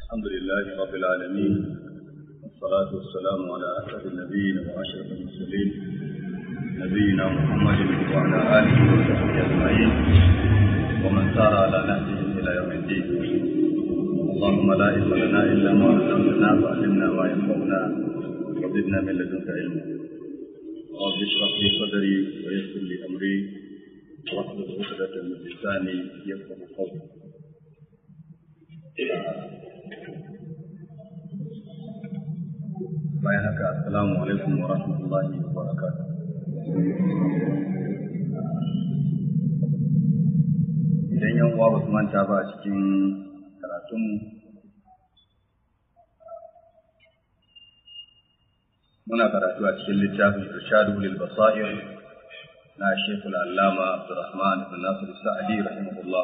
الحمد لله رب العالمين والصلاة والسلام على أسعد النبيين وأشرف المرسلين نبينا محمد وعلى آله وصحبه أجمعين ومن سار على نهجه إلى يوم الدين اللهم لا علم لنا إلا ما علمتنا فعلمنا ما ينفعنا وزدنا من لدنك علما رب اشرح لي صدري ويسر لي أمري واحلل عقدة من لساني يفقه قولي bayan haka assalamu alaikum wa rahmatullahi wa barakatuh idan yan uwa ba su manta ba a cikin karatunmu muna karatu a cikin littafin irshadu lil basair na shekul allama abdurrahman bin nasir sa'adi rahimahullah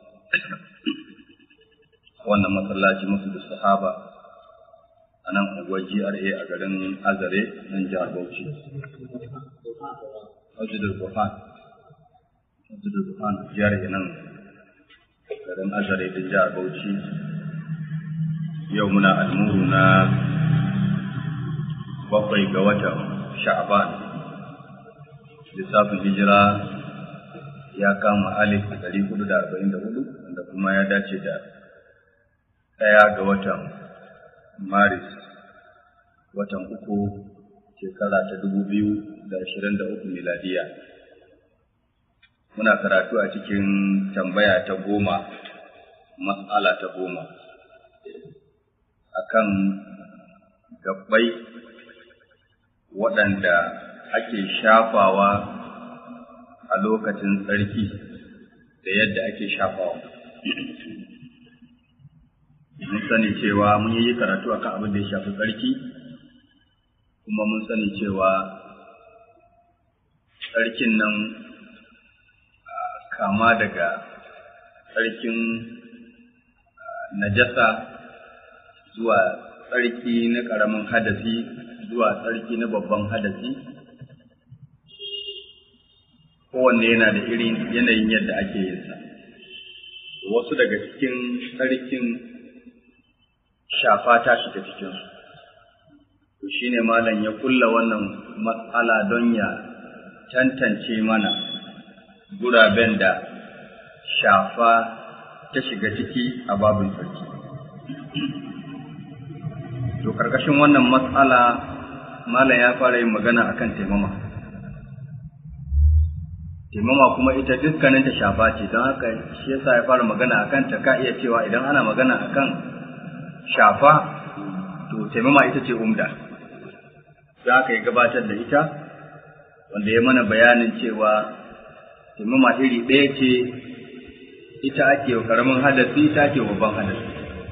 wannan masallaci musu da sahaba a nan unguwar GRA a garin Azare nan jihar Bauchi. Masjidul Burhan. Masjidul Burhan GRA nan garin Azare da jihar Bauchi. Yau muna almuru na bakwai ga watan Sha'ban. Lissafin hijira ya kama alif da ɗari hudu da arba'in da hudu wanda kuma ya dace da ɗaya ga watan Maris watan uku shekara ta dubu biyu da ashirin da uku miladiya. Muna karatu a cikin tambaya ta goma, matsala ta goma, akan gabbai waɗanda ake shafawa a lokacin tsarki da yadda ake shafawa. mun sani cewa mun yi karatu akan abin da ya shafi tsarki kuma mun sani cewa tsarkin nan kama daga tsarkin najasa zuwa tsarki na ƙaramin hadasi zuwa tsarki na babban hadasi kowanne yana da irin yanayin yadda ake yin sa wasu daga cikin tsarkin shafa ta shiga cikinsu. To shi ne malam ya kulla wannan matsala don ya tantance mana guraben da shafa ta shiga ciki a babin sarki. To karkashin wannan matsala malam ya fara yin magana akan taimama. Taimama kuma ita dukkaninta shafa ce don haka shi yasa ya fara magana akan ta ka iya cewa idan ana magana akan shafa to taimama ita ce umda za ka yi gabatar da ita wanda ya mana bayanin cewa taimama iri ɗaya ce ita ake wa ƙaramin hadasi ita ake babban hadasi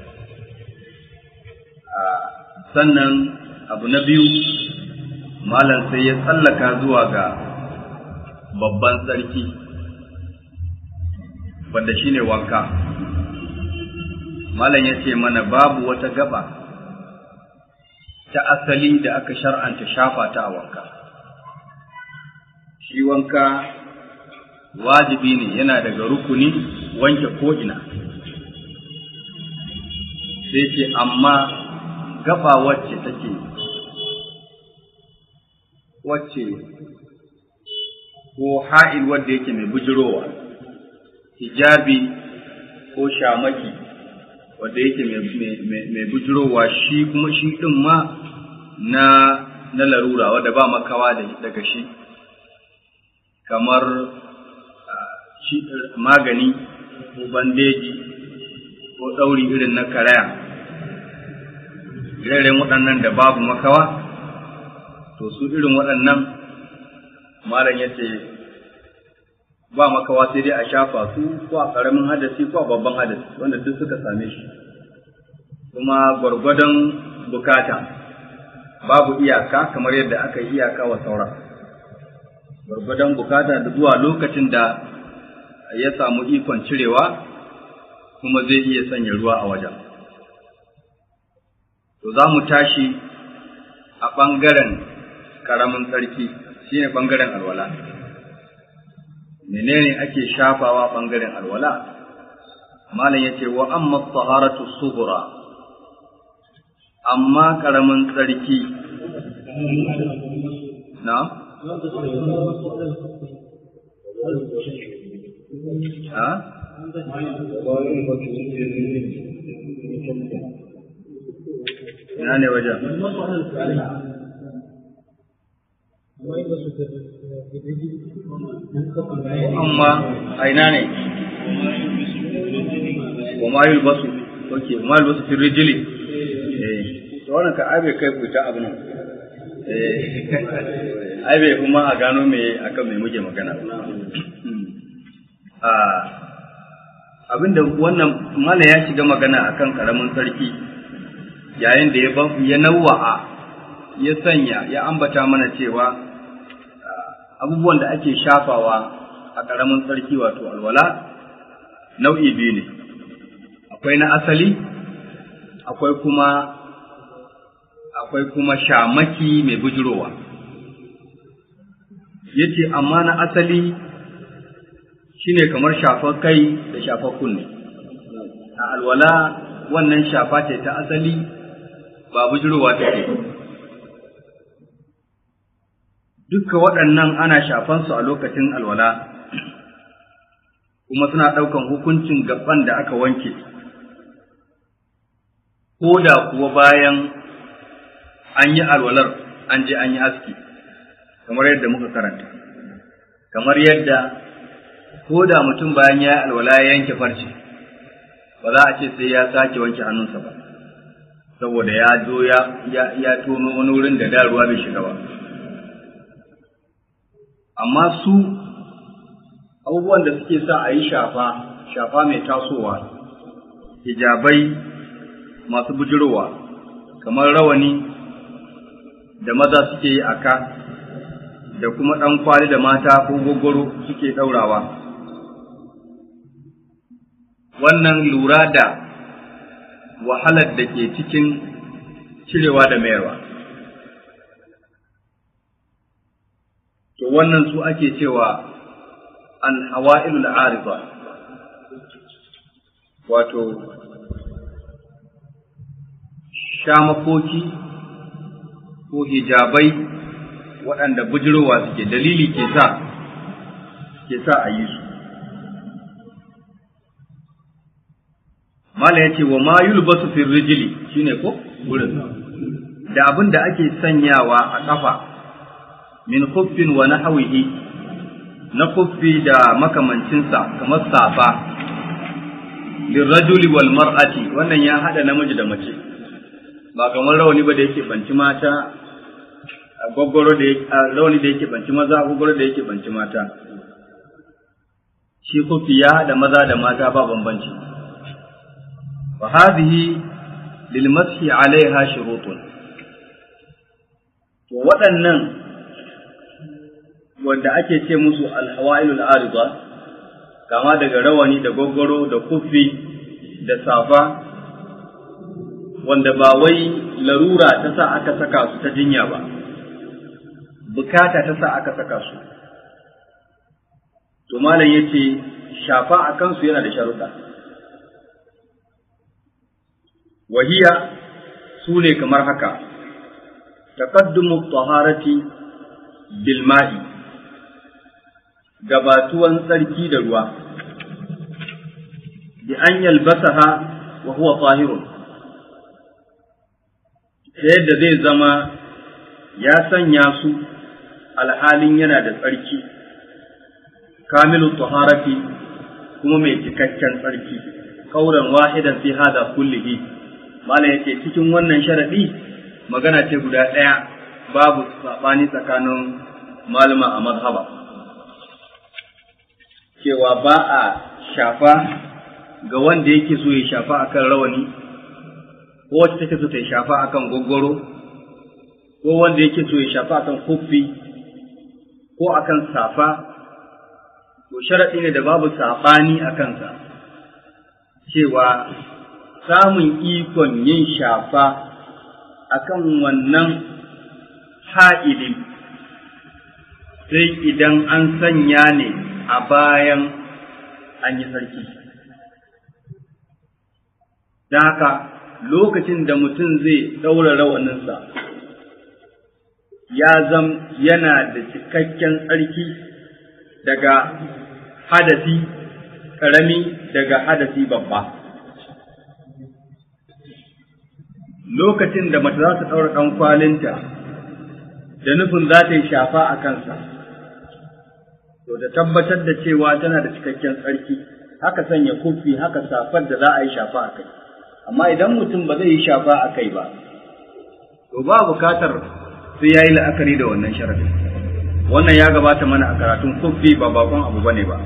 sannan abu na biyu malam sai ya tsallaka zuwa ga babban tsarki wanda shine wanka Malam ya ce mana babu wata gaba ta asali da aka shar'anta shafa ta a wanka. Shi wanka wajibi ne yana daga rukuni wanke ko'ina. Sai ce amma gaba wacce take wacce ko ha'il wadda yake mai bujirowa, hijabi ko shamaki. wanda yake mai bujirowa shi kuma shi ɗin ma na na larura wadda ba makawa daga shi kamar magani ko bandeji ko ɗauri irin na karaya irin waɗannan da babu makawa to su irin waɗannan malam ya ce ba makawa sai dai a shafa su ko a ƙaramin hadasi ko a babban hadasi wanda duk suka same shi kuma gwargwadon bukata babu iyaka kamar yadda aka yi iyaka wa sauran gwargwadon bukata da zuwa lokacin da ya samu ikon cirewa kuma zai iya sanya ruwa a wajen to za mu tashi a ɓangaren ƙaramin tsarki shine ɓangaren alwala menene ake shafawa ɓangaren alwala malam yace wa amma taharatu sughra amma ƙaramin tsarki na? ha? ina ne wajen amma a ina ne wa ma yulbasu ok ma yulbasu fi rijili eh to wannan ka abe kai ku ta abin eh abe kuma a gano me akan me muke magana a abinda wannan mala ya shiga magana akan karamin sarki yayin da ya ya nawa'a ya sanya ya ambata mana cewa abubuwan da ake shafawa a ƙaramin sarki wato alwala nau'i biyu ne akwai na asali akwai kuma akwai kuma shamaki mai bujirowa yace amma na asali shine kamar shafar kai da shafar kunne a alwala wannan shafa ce ta asali ba bujirowa take dukka waɗannan ana shafansu a lokacin alwala kuma suna ɗaukan hukuncin gaban da aka wanke ko da kuwa bayan an yi alwalar an je an yi aski kamar yadda muka karanta kamar yadda ko da mutum bayan ya yi alwala ya yanke farce ba za a ce sai ya sake wanke hannunsa ba saboda ya zo ya tono wani wurin da da ruwa bai shiga ba amma su abubuwan da suke sa a yi shafa shafa mai tasowa hijabai masu bujirowa kamar rawani da maza suke yi a ka da kuma ɗan kwali da mata ko gogoro suke ɗaurawa wannan lura da wahalar da ke cikin cirewa da mayarwa to wannan su ake cewa alhawa'ilul ariba wato shamakoki ko hijabai waɗanda bujirowa suke dalili ke sa ke sa a yi su mala ya ce wa ma yulbasu fi rijili shine ko wurin da abin da ake sanyawa a ƙafa min kuffin wa nahwihi na kuffi da makamancinsa kamar safa lirrajuli wal mar'ati wannan ya hada namiji da mace ba kamar rawani ba da yake banci mata gwaggwaro da rawani da yake banci maza gwaggwaro da yake banci mata shi kuffi ya hada maza da mata ba bambanci wa hadhihi lil mashi alaiha shurutun to waɗannan wanda ake ce musu alhawailul arida kama daga rawani da gwaggwaro da kufi da safa wanda ba wai larura ta sa aka saka su ta jinya ba bukata ta sa aka saka su to malam yace shafa a kansu yana da sharuɗa wahiya su ne kamar haka taqaddumu taharati bil ma'i gabatuwan tsarki da ruwa bi an yalbasaha wa huwa tahirun ta yadda zai zama ya sanya su alhalin yana da tsarki kamilu taharati kuma mai cikakken tsarki kauran wahidan fi hada kullihi mala yake cikin wannan sharadi magana ce guda ɗaya babu saɓani tsakanin malama a mazhaba cewa ba a shafa ga wanda yake so ya shafa akan rawani ko wacce take so ta shafa akan gwaggwaro ko wanda yake so ya shafa akan kuffi ko akan safa to sharaɗi ne da babu saɓani a kansa cewa samun ikon yin shafa akan wannan ha'ili sai idan an sanya ne a bayan an yi sarki. Don haka lokacin da mutum zai ɗaura rawaninsa ya zam yana da cikakken tsarki daga hadasi ƙarami daga hadasi babba. Lokacin da mace za ta ɗaura ɗan kwalinta da nufin za ta yi shafa a kansa, to da tabbatar da cewa tana da cikakken tsarki, haka sanya kufi haka safar da za a yi shafa a kai. Amma idan mutum ba zai yi shafa a kai ba, to ba bukatar sai ya yi la'akari da wannan sharadin. Wannan ya gabata mana a karatun kufi ba bakon abu bane ba.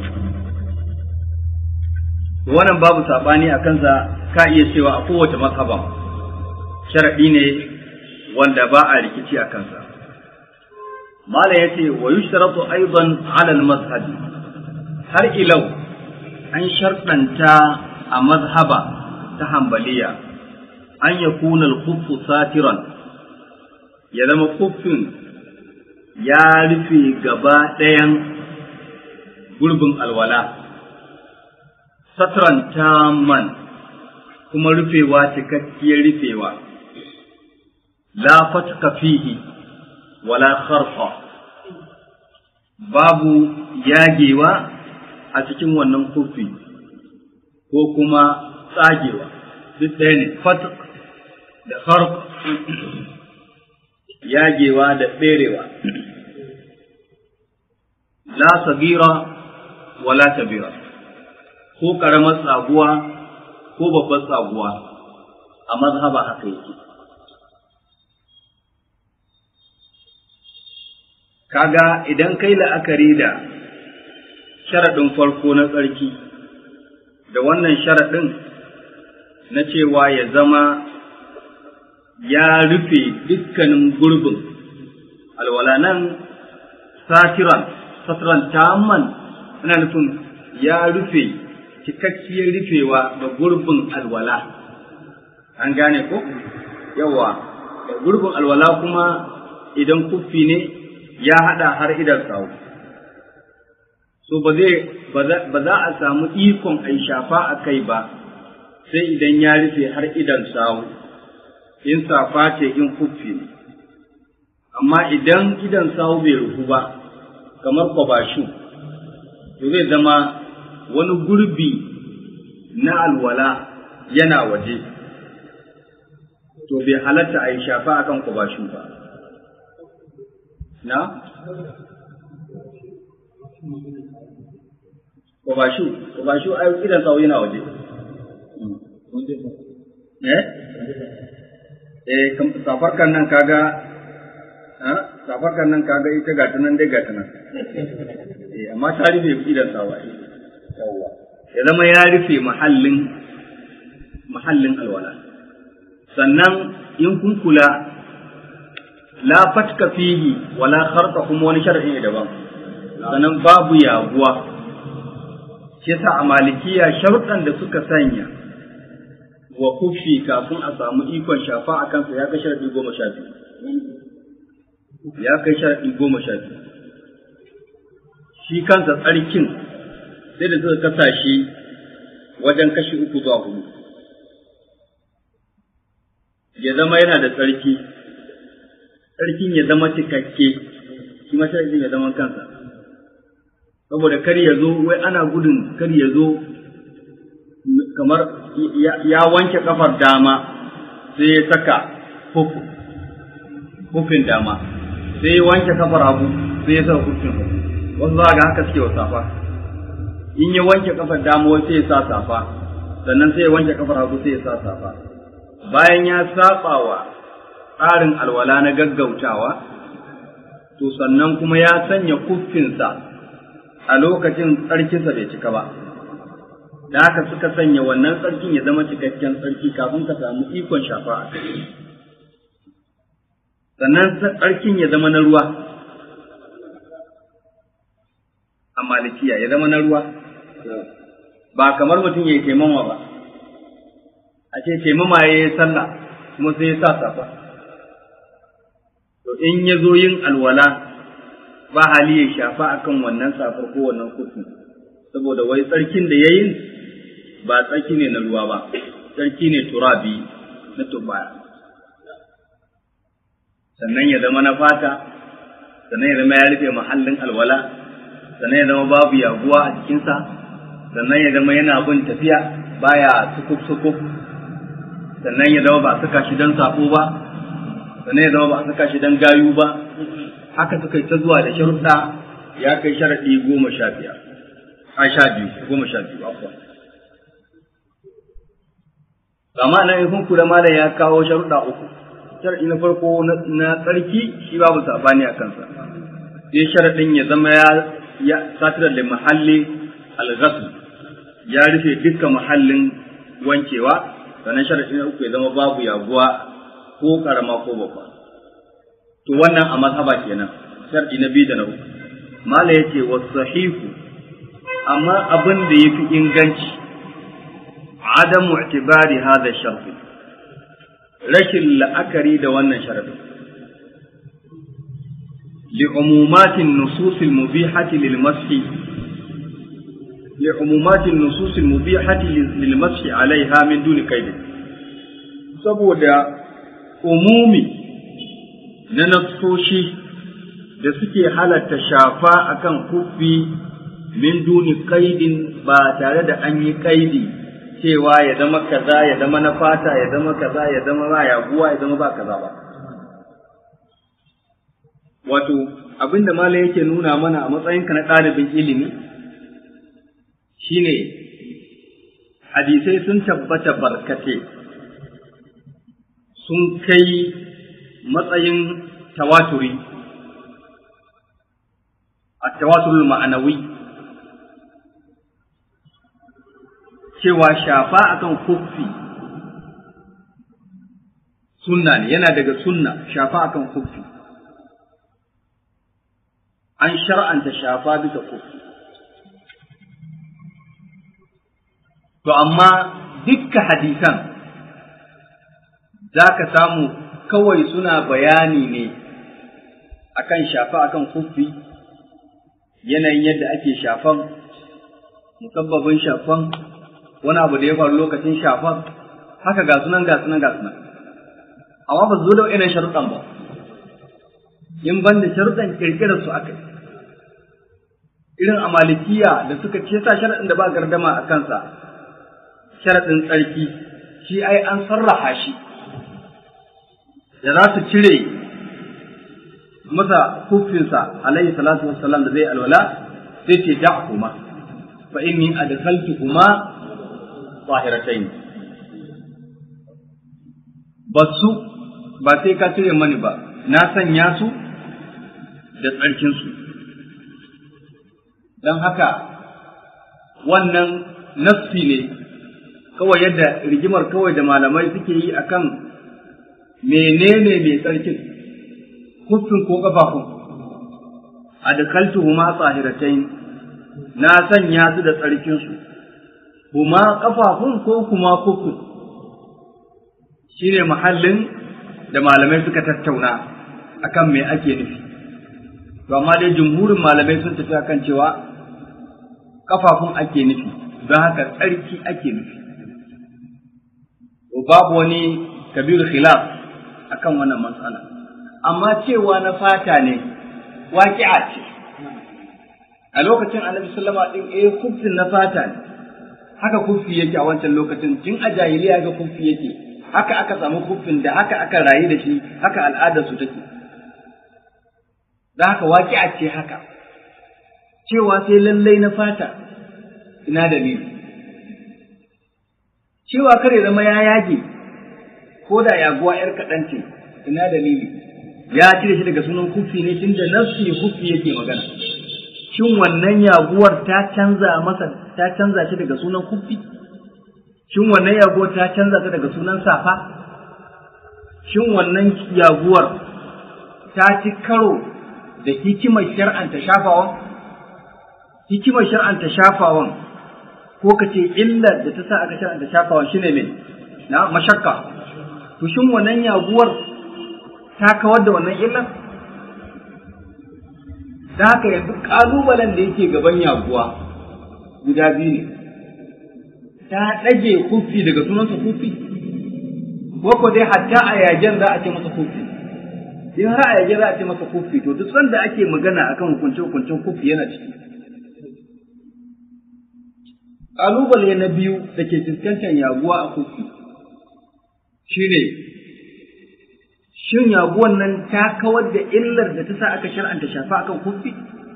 Wannan babu saɓani a kansa ka iya cewa a kowace mazhaban sharaɗi ne wanda ba a rikici a kansa. Malam ya ce wa yushtaratu aidan ala al-mazhabi har ilau an sharɗanta a mazhaba ta hambaliya an yakuna al-khuffu satiran ya zama kuffin ya rufe gaba ɗayan gurbin alwala, satran taman kuma rufewa cikakkiyar rufewa, la fatka fihi wala kharfa babu yagewa a cikin wannan kuffi ko kuma tsagewa, duk ɗaya ne, fatak da kharf yagewa da tserewa la sagira wala kabira ko karamar tsaguwa ko babbar tsaguwa a mazhaba haka yake kaga idan kai la'akari da sharaɗin farko na tsarki da wannan sharaɗin na cewa ya zama ya rufe dukkanin gurbin alwala nan satiran satiran tamman ana nufin ya rufe cikakkiyar rufewa da gurbin alwala an gane ko yawa da gurbin alwala kuma idan kuffi ne ya hada har idan sawu so ba zai ba za a samu ikon a shafa a kai ba sai idan ya rufe har idan sawu in safa ce in kuffi ne amma idan idan sawu bai rufu ba kamar kwabashu to zai zama wani gurbi na alwala yana waje to bai halatta a yi shafa akan kwabashu ba na kwabashu kwabashu ai idan sawu yana waje eh eh safarkan nan kaga safarkan nan kaga ita ga ta nan dai ga ta nan eh amma ta rufe idan sawa yawa ya zama ya rufe mahallin mahallin alwala sannan in kun kula la fatka fihi wala kharqa kuma wani shar'i ne daban sannan babu yaguwa shi yasa a malikiya sharuɗan da suka sanya wa kufi kafin a samu ikon shafa a kansa ya kai sharaɗi goma sha biyu. Ya kai sharaɗi goma sha biyu. Shi kansa tsarkin sai da suka kasa shi wajen kashi uku zuwa hudu. Ya zama yana da tsarki, tsarkin ya zama cikakke, shi ma sharaɗin ya zama kansa. Saboda kar ya zo, wai ana gudun kar ya zo kamar ya wanke kafar dama sai ya saka hufin dama sai ya wanke kafar hagu sai ya saka hufin hagu wasu za ga haka suke wa safa in ya wanke kafar dama wai sai ya sa safa sannan sai ya wanke kafar hagu sai ya sa safa bayan ya saba wa tsarin alwala na gaggautawa to sannan kuma ya sanya kuffinsa a lokacin tsarkinsa bai cika ba da haka suka sanya wannan tsarkin ya zama cikakken tsarki kafin ka samu ikon shafa a kai sannan tsarkin ya zama na ruwa a malikiya ya zama na ruwa ba kamar mutum ya yi taimama ba a ce taimama ya yi sallah kuma sai ya sa safa to in ya zo yin alwala ba hali ya shafa akan wannan safar ko wannan kufin saboda wai tsarkin da ya yi ba tsarki ne na ruwa ba tsarki ne turabi na turbaya sannan ya zama na fata sannan ya zama ya rufe mahallin alwala sannan ya zama babu yaguwa a jikinsa sannan ya zama yana bin tafiya baya sukuf sukuf sannan ya zama ba a saka shi don sabo ba sannan ya zama ba a saka shi don gayu ba haka suka yi ta zuwa da sharuɗa ya kai sharaɗi goma sha biyar a sha biyu goma sha biyu afuwa amma nan in kun kula malam ya kawo sharuɗa uku sharaɗi na farko na tsarki shi babu sabani a kansa sai sharaɗin ya zama ya ya satirar da mahalli al-ghasl ya rufe dukkan mahallin wankewa sannan sharaɗi na uku ya zama babu yaguwa ko karama ko babba to wannan a mazhaba kenan sharaɗi na biyu da na uku mala yace wasahihu amma abin da yafi inganci adamu i'tibari hadha sharfi rashin la'akari da wannan sharadin لعمومات النصوص المبيحة للمسح لعمومات النصوص المبيحة للمسح عليها من دون قيد saboda umumi na nassoshi da suke halatta shafa akan kufi min duni kaidin ba tare da an yi kaidi cewa ya zama kaza ya zama na fata ya zama kaza ya zama ba yaguwa ya zama ba kaza ba wato abinda malam yake nuna mana a matsayinka na ɗalibin ilimi shine hadisai sun tabbata barkate sun kai matsayin tawaturi a tawaturul ma'anawi cewa shafa akan kuffi sunna ne yana daga sunna shafa akan kuffi an shar'anta shafa bisa kuffi to amma dukkan hadisan za ka samu kawai suna bayani ne akan shafa akan kuffi yanayin yadda ake shafan musabbabin shafan wani abu da ya faru lokacin shafan haka ga sunan ga sunan ga sunan amma ba su zo da wa'innan sharuɗan ba in ban da sharuɗan ƙirƙirar su aka irin a malikiya da suka ce sa sharaɗin da ba gardama a kansa sharaɗin tsarki shi ai an sarraha shi da za su cire masa kufinsa alaihi salatu wassalam da zai alwala sai ce da kuma fa inni adkhaltu kuma zahiratayn basu ba sai ka cire mani ba na sanya su da tsarkin su don haka wannan nassi ne kawai yadda rigimar kawai da malamai suke yi akan menene mai tsarkin kuffin ko ƙafafun adkaltu huma tsahiratain na sanya su da tsarkinsu huma ƙafafun ko kuma kuffin shine mahallin da malamai suka tattauna akan me ake nufi to amma dai jumhurin malamai sun tafi akan cewa ƙafafun ake nufi don haka tsarki ake nufi babu wani kabiru khilaf akan wannan matsala amma cewa na fata ne waƙi'a ce a lokacin annabi sallama din eh kufin na fata ne haka kufi yake a wancan lokacin tun a jahiliya ga kufi yake haka aka samu kufin da haka aka rayu da shi haka al'adar su take da haka waƙi'a ce haka cewa sai lallai na fata ina dalili cewa kare zama ya yage ko da yaguwa ‘yar kaɗan ce, ina dalili, ya cire shi daga sunan kufi ne tun da nafsi kufi yake magana. Shin wannan yaguwar ta canza masa, ta canza shi daga sunan kufi? Shin wannan yaguwar ta canza ta daga sunan safa? Shin wannan yaguwar ta ci karo da hikimar shar'anta shafawan? Hikimar shar'anta shafawan ko ka ce illar da ta sa aka shar'anta shafawan shine mai na mashakka to shin wannan yaguwar ta kawar da wannan illar? Da haka yanzu ƙalubalen da yake gaban yaguwa guda biyu ne, ta ɗage kufi daga sunansa kufi, ko ko dai hatta a yajen za a ce masa kufi in har a yajen za a ce masa kufi to duk sanda ake magana akan hukunce hukuncen kufi yana ciki ƙalubale na biyu da ke fuskantar yaguwa a kufi shine shin yaguwan nan ta kawar da illar da ta sa aka shar'anta shafa akan kufi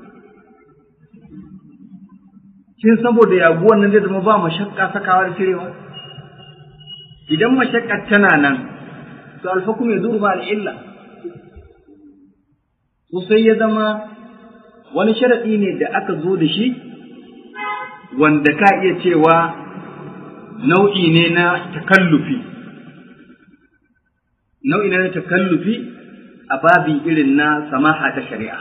shin saboda yaguwan nan zai zama ba mashakka sakawa da cirewa idan mashakka tana nan to alfakum ya zuru ba al'illa to sai ya zama wani sharaɗi ne da aka zo da shi wanda ka iya cewa nau'i ne na takallufi nau'i ne na takallufi a babi irin na samaha ta shari'a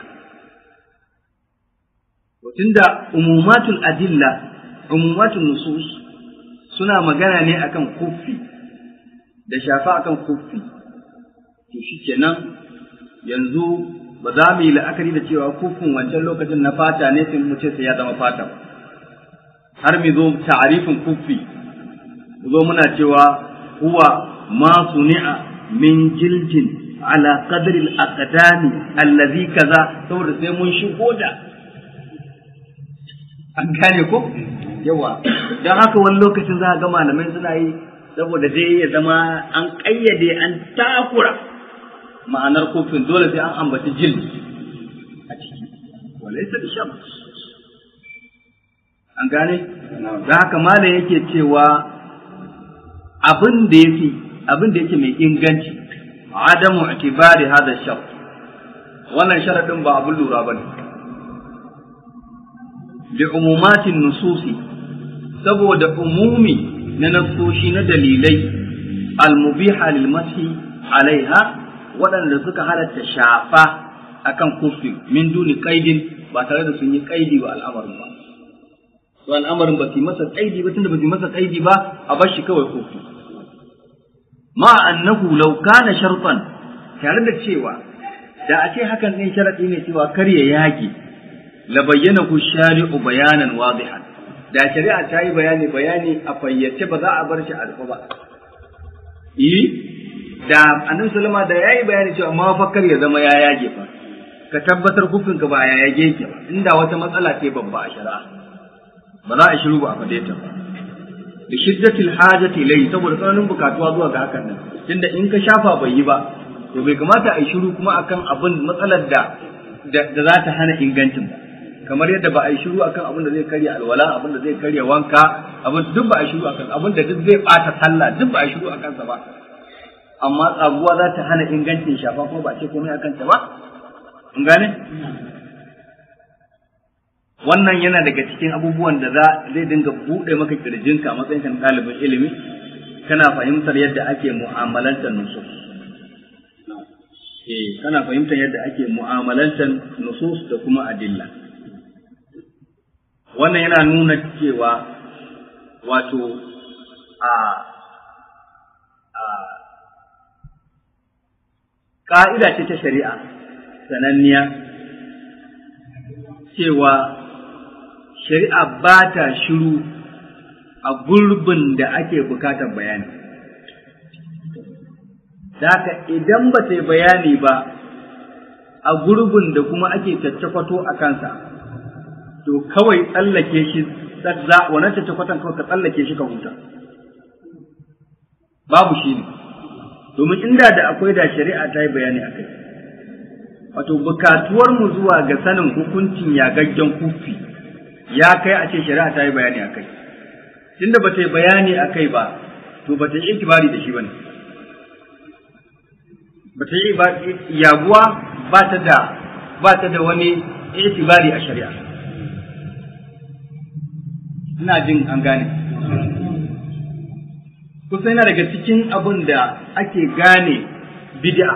tunda umumatul adilla umumatul nusus suna magana ne akan kuffi da shafa akan kuffi to shikenan yanzu ba za mu yi la'akari da cewa kuffin wancan lokacin na fata ne sai mu ce sai ya zama fata har mu zo ta'arifin kuffi mu zo muna cewa huwa ma suni'a min jildin ala qadri al-aqdami allazi kaza saboda sai mun shigo da an gane ko yawa don haka wani lokacin za a ga malamai suna yi saboda dai ya zama an ƙayyade an takura ma'anar kofin dole sai an ambaci jil a ciki walai sa sham an gane da haka malam yake cewa abin da yake abin da yake mai inganci adamu itibari hada shart wannan sharadin ba abin lura bane لعمومات النصوص saboda umumi na nassoshi na dalilai almubiha lil mashi alaiha waɗanda suka halatta shafa akan kufi min duni qaidin ba tare da sun yi qaidi wa al'amarin ba to al'amarin ba su masa qaidi ba tunda ba su masa qaidi ba a bar shi kawai kufi ma annahu law kana shartan tare da cewa da a ce hakan ne sharadi ne cewa kar ya yage la bayyana ku shari'u bayanan wadihan da shari'a ta yi bayani bayani a fayyace ba za a bar shi alfa ba yi da annabi sallama da yayi bayani cewa mafakkar ya zama ya yage fa ka tabbatar kufin ka ba ya yage yake ba inda wata matsala ce babba a shari'a ba za a shiru ba a fade ta ba da shiddatil hajati ilai saboda tsananin bukatuwa zuwa ga hakan nan tunda in ka shafa bai yi ba to bai kamata a yi shiru kuma akan abin matsalar da da za ta hana ingancin ba kamar yadda ba a yi shiru akan abin da zai karya alwala abin da zai karya wanka abin duk ba a yi shiru akan abin da duk zai bata sallah duk ba a yi shiru akan sa ba amma tsaguwa za ta hana ingancin shafa ko ba ce komai akan ta ba in gane wannan yana daga cikin abubuwan da za zai dinga buɗe maka kirjinka matsayin kan ɗalibin ilimi kana fahimtar yadda ake mu'amalantar nusus eh kana fahimtar yadda ake mu'amalantar nusus da kuma adilla wannan yana nuna cewa wato a a ƙa'ida ce ta shari'a sananniya cewa shari'a ba ta shiru a gurbin da ake bukatar bayani. Daka idan ba ta yi bayani ba a gurbin da kuma ake caccakwato a kansa, to kawai tsallake shi wannan caccakwatan kawai ka tsallake shi ka huta. Babu shi ne, domin inda da akwai da shari'a ta yi bayani a kai. Wato, bukatuwar mu zuwa ga sanin hukuncin yagaggen kufi ya kai a ce shari'a ta yi bayani a kai. Tunda ba ta yi bayani a kai ba, to ba ta yi ikibari da shi ba ne. Ba ta yi yaguwa ba ta da ba ta da wani itibari a shari'a. Ina jin an gane. Kusa yana daga cikin abin da ake gane bid'a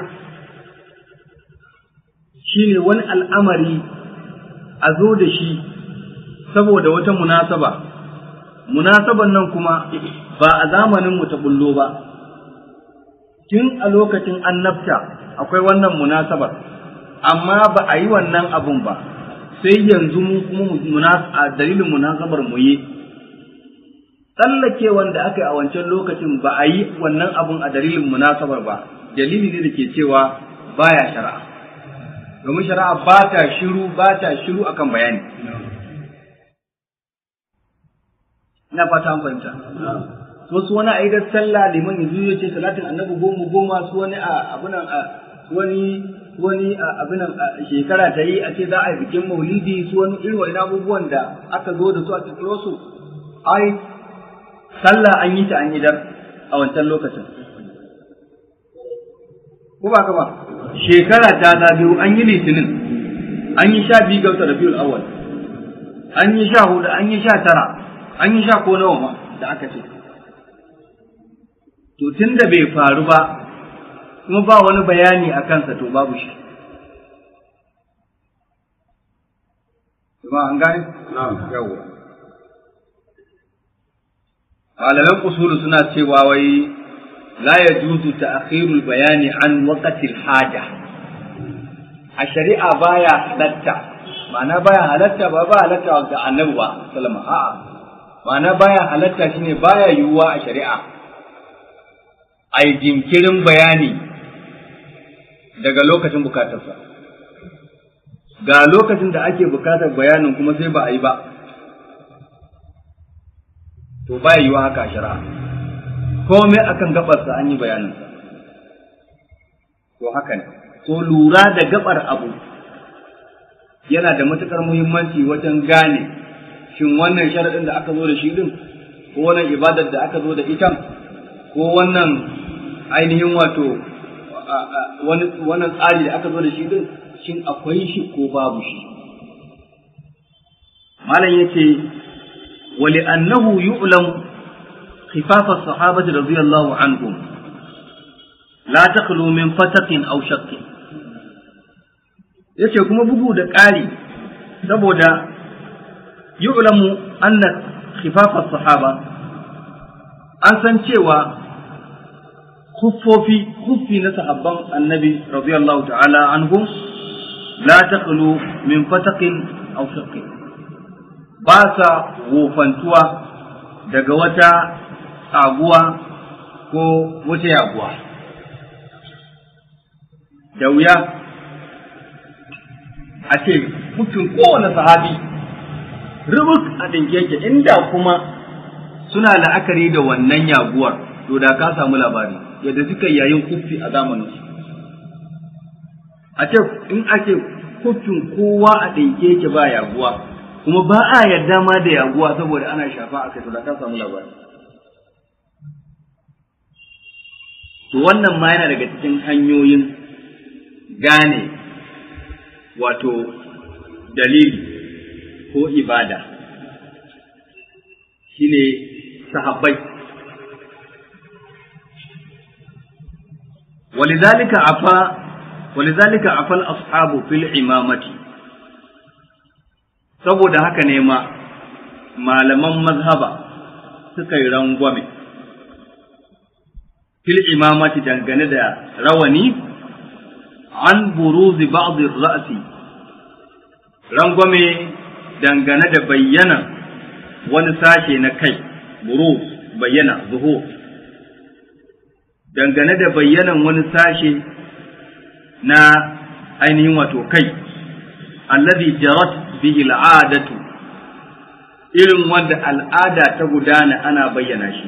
shine wani al'amari a zo da shi saboda wata munasaba, munasaban nan kuma ba a zamanin mu ta bullo ba, tun a lokacin annabta akwai wannan munasabar, amma ba a yi wannan abun ba, sai yanzu mu kuma a dalilin munasabar mu yi, tsallake wanda aka yi a wancan lokacin ba a yi wannan abun a dalilin munasabar ba dalili ne da ke cewa baya shari'a domin shari'a ba ta shiru ba ta shiru akan bayani ina fata an fahimta wasu wani a idar sallah liman yanzu ya ce salatin annabi goma goma su wani a abunan a wani wani abinan shekara ta yi a ce za a yi bikin maulidi su wani irin wani abubuwan da aka zo da su a cikin su ai sallah an yi ta an yi dar a wancan lokacin ko ba ka ba shekara ta na biyu an yi litinin an yi sha biyu ga wata rabiul awwal an yi sha hudu an yi sha tara an yi sha ko nawa ma da aka ce to tun da bai faru ba kuma ba wani bayani a kansa to babu shi kuma an gane yawa malaman usulu suna cewa wai la yajuzu ta'khirul bayani an waqtil haja a shari'a baya halatta ma'ana baya halatta ba ba halatta ga annabi ba sallama a'a ma'ana baya halatta shine baya yiwuwa a shari'a ai jinkirin bayani daga lokacin bukatarsa ga lokacin da ake bukatar bayanin kuma sai ba a yi ba to baya yiwuwa haka a shari'a komai akan gabarsa an yi bayaninsa to haka ne to lura da gabar abu yana da matukar muhimmanci wajen gane shin wannan sharaɗin da aka zo da shi din ko wannan ibadar da aka zo da ita ko wannan ainihin wato wannan tsari da aka zo da shi din shin akwai shi ko babu shi malam yace wali annahu yu'lam khifaf as-sahabati radiyallahu anhum la takhlu min fatatin aw shakkin yace kuma bugu da ƙari saboda yu'lamu anna khifaf as-sahaba an san cewa kuffofi kuffi na sahabban annabi radiyallahu ta'ala anhum la takhlu min fataqin aw shaqqin ba sa wofantuwa daga wata tsaguwa ko wata yaguwa da wuya a ce mutum kowane sahabi rubuk a ɗinke yake inda kuma suna la'akari da wannan yaguwar to da ka samu labari yadda suka yayin kuffi a zamanin su a ce in ake kuffin kowa a ɗinke yake ba yaguwa kuma ba a yarda ma da yaguwa saboda ana shafa a kai to da ka samu labari to wannan ma yana daga cikin hanyoyin gane wato dalili ko ibada shine sahabbai ولذلك عفا ولذلك عفا الأصحاب في الإمامة saboda haka ne ma malaman mazhaba suka yi rangwame fil imamati dangane da rawani an buruzi ba'dhi ra'si rangwame dangane da bayyana wani sashe na kai buruz bayyana zuhur dangane da bayyanan wani sashe na ainihin wato kai alladhi jarat bihi al'adatu irin wanda al'ada ta gudana ana bayyana shi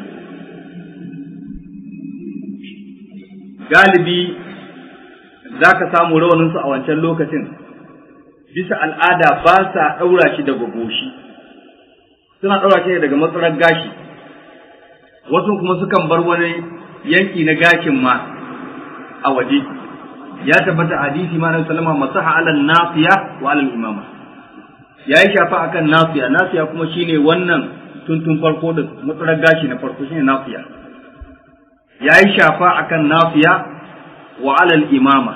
galibi za ka samu rawaninsu a wancan lokacin bisa al'ada ba sa ɗaura shi daga goshi suna ɗaura shi daga matsalar gashi wasu kuma sukan bar wani yanki na gashin ma a waje ya tabbata hadisi ma na sallama masaha alal nafiya wa alal imama ya yi shafa akan nafiya nafiya kuma shine wannan tuntun farko da matsalar gashi na farko shine nafiya ya yi shafa akan nafiya wa alal imama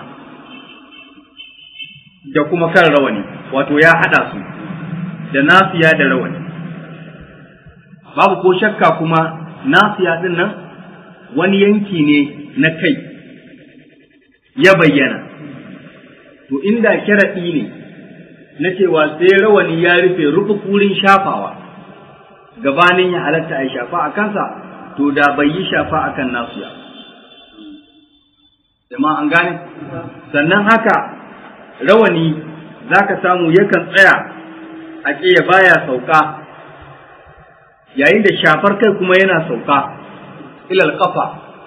da kuma kan rawani wato ya hada su da nafiya da rawani babu ko shakka kuma nafiya din nan wani yanki ne na kai ya bayyana to inda sharaɗi ne na cewa sai rawani ya rufe rufe wurin shafawa gabanin ya halatta a shafa a kansa to da bai yi shafa a kan nasu ya jama'a an gane sannan haka rawani za ka samu yakan tsaya a ƙiya baya sauka yayin da shafar kai kuma yana sauka ilal kafa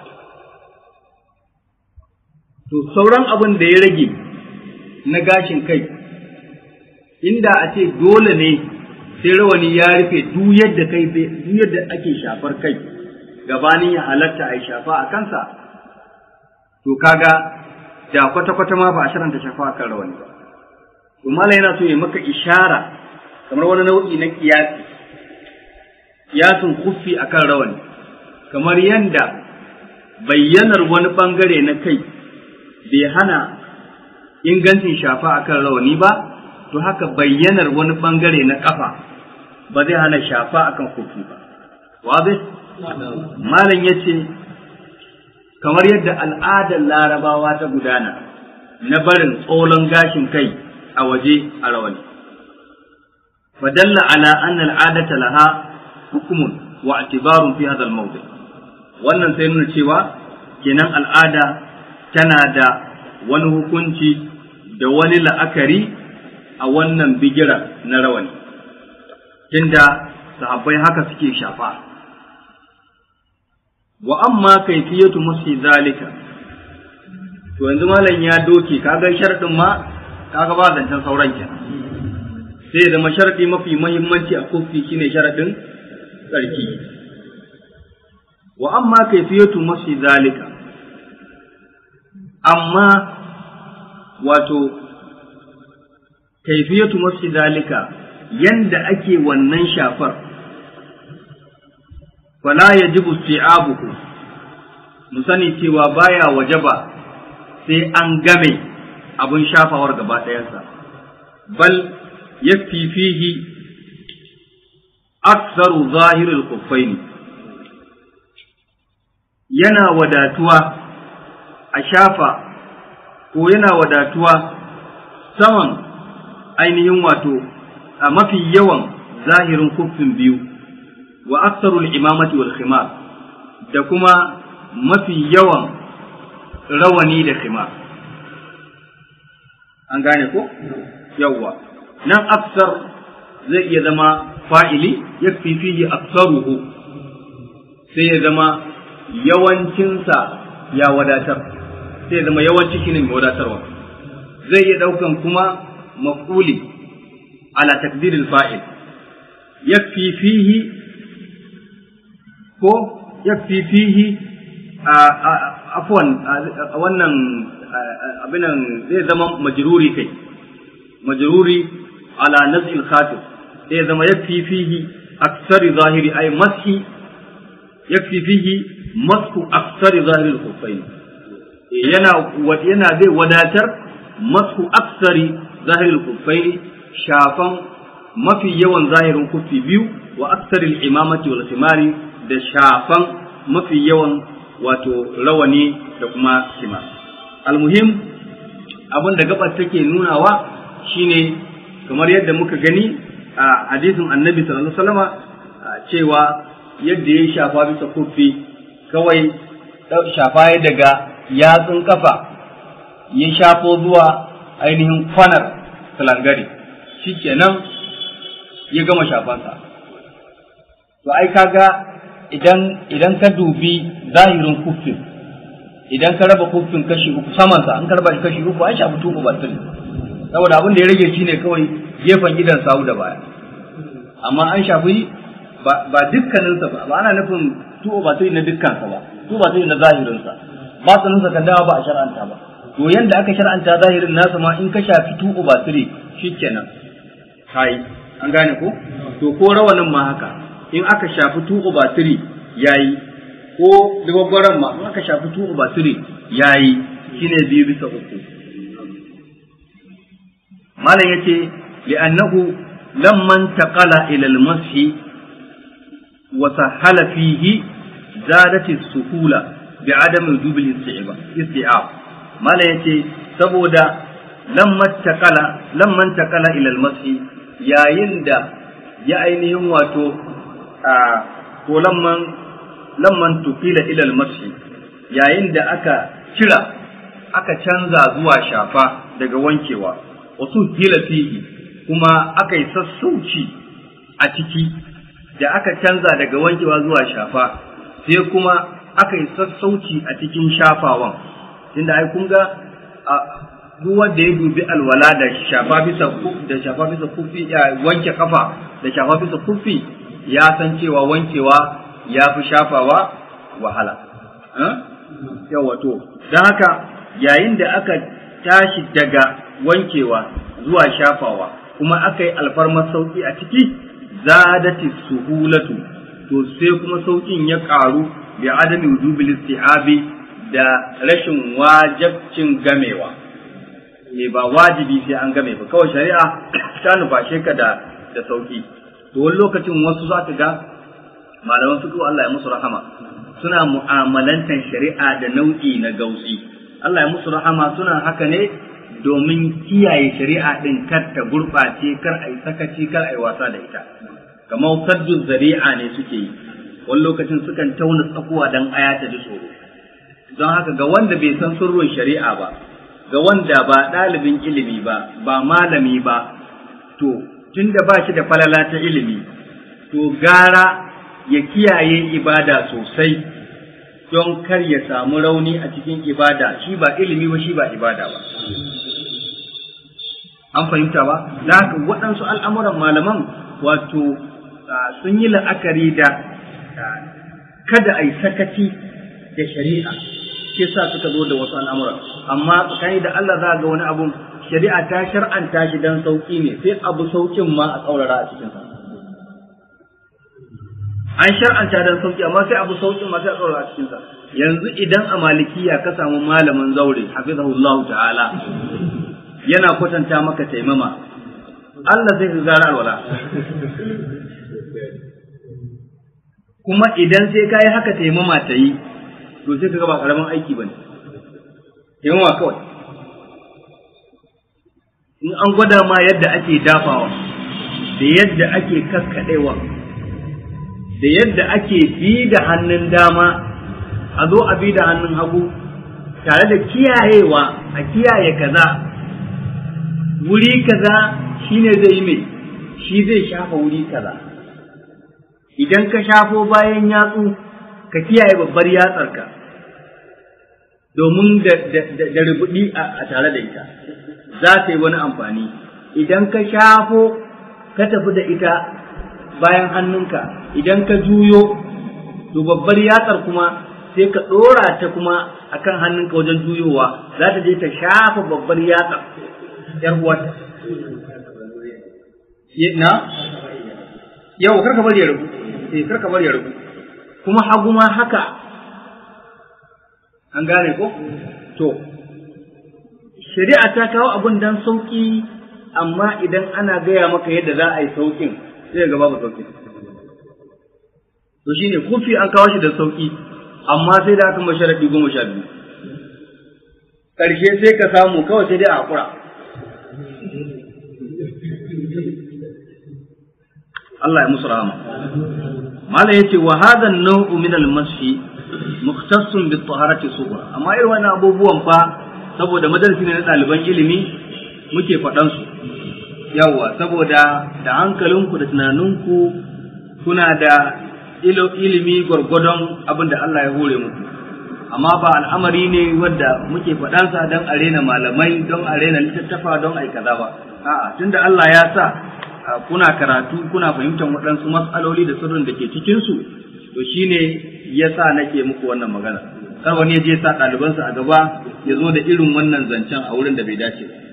to sauran abin da ya rage na gashin kai inda a ce dole ne sai rawani ya rufe duk yadda kai duk yadda ake shafar kai gabanin ya halatta a shafa a kansa to kaga da kwata-kwata ma ba a sharanta shafa a kan rawani ba to mala yana so ya maka ishara kamar wani nau'i na kiyasi kiyasin kuffi akan rawani kamar yanda bayyanar wani bangare na kai bai hana ingancin shafa akan rawani ba to haka bayyanar wani bangare na kafa ba zai hana shafa akan kufi ba wabe malam ya ce kamar yadda al'adar larabawa ta gudana na barin tsolon gashin kai a waje a rawani fadalla ala anna al'adata laha hukumun wa atibarun fi hadha al wannan sai nuna cewa kenan al'ada tana da wani hukunci da wani la'akari a wannan bigira na rawani tunda sahabbai haka suke shafa wa amma kaifiyatu musi zalika to yanzu malam ya doke kaga sharadin ma kaga ba zancen sauran kenan sai zama sharadi mafi muhimmanci a kofi shine sharadin tsarki wa amma kaifiyatu musi zalika amma wato kaifiyatu masu zalika yanda ake wannan shafar fala ya ji isti'abuhu mu sani cewa baya wajaba sai an game abin shafawar gaba ɗayansa bal ya fihi aksaru zahirul kuffaini yana wadatuwa a shafa ko yana wadatuwa saman ainihin wato a mafi yawan zahirin kuffin biyu wa aksarul imamati wal khimar da kuma mafi yawan rawani da khimar an gane ko yawwa nan aksar zai iya zama fa'ili yakfi fihi aksaruhu sai ya zama yawancinsa ya wadatar sai ya zama yawanci shine mai wadatarwa zai iya ɗaukan kuma maf'uli ala takdiril fa'il yakfi fihi ko yakfi fihi afwan wannan abinan zai zama majruri kai majruri ala nazil khatib zai zama yakfi fihi aksari zahiri ay mashi yakfi fihi masku aksari zahiri al-khuffain yana yana zai wadatar masku aksari zahiri al-khuffain shafan mafi yawan zahirin kufi biyu wa aksari al-imamati wal khimari da shafan mafi yawan wato rawani da kuma kima almuhim abin da gabar take nunawa shine kamar yadda muka gani a hadisin annabi sallallahu alaihi wasallama cewa yadda ya shafa bisa kufi kawai shafa ya daga yatsun kafa ya shafo zuwa ainihin kwanar salangare shikenan ya gama shafansa to ai kaga idan idan ka dubi zahirin kufin idan ka raba kufin kashi uku samansa an ka raba kashi uku an shafi tuku batiri saboda abin da ya rage shine kawai gefen gidan sawu da baya amma an shafi ba dukkaninsa ba ba ana nufin tuku batiri na dukkansa ba tuku batiri na zahirinsa ba saninsa kan dawa ba a shar'anta ba to yanda aka shar'anta zahirin nasa ma in ka shafi tuku batiri shikenan kai an gane ko to ko rawanin ma haka in aka shafi tuku batiri yayi ko dubabbaran ma in aka shafi tuku batiri yayi shine biyu bisa uku malam yace li'annahu lamman taqala ila al-mashi wa sahala fihi zadat as-suhula bi'adam wujub al-isti'ab malam yace saboda lamman taqala lamman taqala ila al-mashi yayin da ya ainihin wato a ko lamman lamman tufila ilal mashi yayin da aka cira aka canza zuwa shafa daga wankewa wasu hila fihi kuma aka yi sassauci a ciki da aka canza daga wankewa zuwa shafa sai kuma aka yi sassauci a cikin shafawan tunda ai kun ga duk wanda ya dubi alwala da shafa bisa da shafa bisa kufi ya wanke kafa da shafa bisa kufi ya san cewa wankewa ya fi shafawa wahala yawa to don haka yayin da aka tashi daga wankewa zuwa shafawa kuma aka yi alfarmar sauki a ciki zadati suhulatu to sai kuma saukin ya ƙaru bi adami wujubil isti'abi da rashin wajibcin gamewa ne ba wajibi sai an game ba kawai shari'a ta nufashe ka da da sauki to wani lokacin wasu za ka ga malaman fiqh Allah ya musu rahama suna mu'amalantan shari'a da nau'i na gausi Allah ya musu rahama suna haka ne domin kiyaye shari'a din kar ta gurɓace kar a yi sakaci kar a yi wasa da ita kamar saddu zari'a ne suke yi wani lokacin sukan tauna tsakuwa dan aya ta ji tsoro don haka ga wanda bai san sirrin shari'a ba ga wanda ba ɗalibin ilimi ba ba malami ba to tunda ba shi da falala ta ilimi to gara ya kiyaye ibada sosai don kar ya samu rauni a cikin ibada shi ba ilimi ba shi ba ibada ba an fahimta ba da haka waɗansu al'amuran malaman wato sun yi la'akari da kada a yi sakaci da shari'a ke sa suka zo da wasu al'amuran amma tsakani da Allah za ga wani abun shari'a ta shar'anta shi dan sauki ne sai abu saukin ma a tsaurara a cikinsa an shar'anta dan sauki amma sai abu saukin ma sai a tsaurara a cikinsa yanzu idan a malikiya ka samu malamin zaure hafizahullahu ta'ala yana kwatanta maka taimama Allah zai gara alwala kuma idan sai ka yi haka taimama ta yi to sai ka ga ba karamin aiki bane taimama kawai in an gwada ma yadda ake dafawa da yadda ake kaskaɗewa da yadda ake bi da hannun dama a zo a bi da hannun hagu tare da kiyayewa a kiyaye kaza wuri kaza shine zai yi mai shi zai shafa wuri kaza idan ka shafo bayan yatsu ka kiyaye babbar yatsarka domin da rubuɗi a tare da ita za ta yi wani amfani idan ka shafo ka tafi da ita bayan hannunka idan ka juyo to babbar yatsar kuma sai ka ɗora ta kuma akan hannunka wajen juyowa za ta je ta shafa babbar yatsar ‘yar uwarta. Na? Yau, karka bari ya rubu, eh, karka bari ya rubu. Kuma hagu ma haka, an gane ko? To, shari'a ta kawo abun dan sauƙi, amma idan ana gaya maka yadda za a yi sauƙin, sai ga babu sauƙi. To shi ne, kufi an kawo shi da sauƙi, amma sai da aka masharaɗi goma sha biyu. Ƙarshe sai ka samu kawai sai dai a haƙura. Allah ya musu rahama. Malam yace wa hadha an-naw'u min al-mashi mukhtassun bi taharati sughra amma irin wannan abubuwan fa saboda madarasi ne na ɗaliban ilimi muke faɗan su yawa saboda da hankalinku da tunaninku kuna da ilimi gwargwadon abin da Allah ya hore muku amma ba al'amari ne wanda muke faɗansa don a rena malamai don a rena littattafa don a kaza ba a'a tunda Allah ya sa kuna karatu kuna fahimtar waɗansu matsaloli da sirrin da ke cikinsu to shine ya sa nake muku wannan magana kar wani ya je sa ɗalibansa a gaba ya zo da irin wannan zancen a wurin da bai dace ba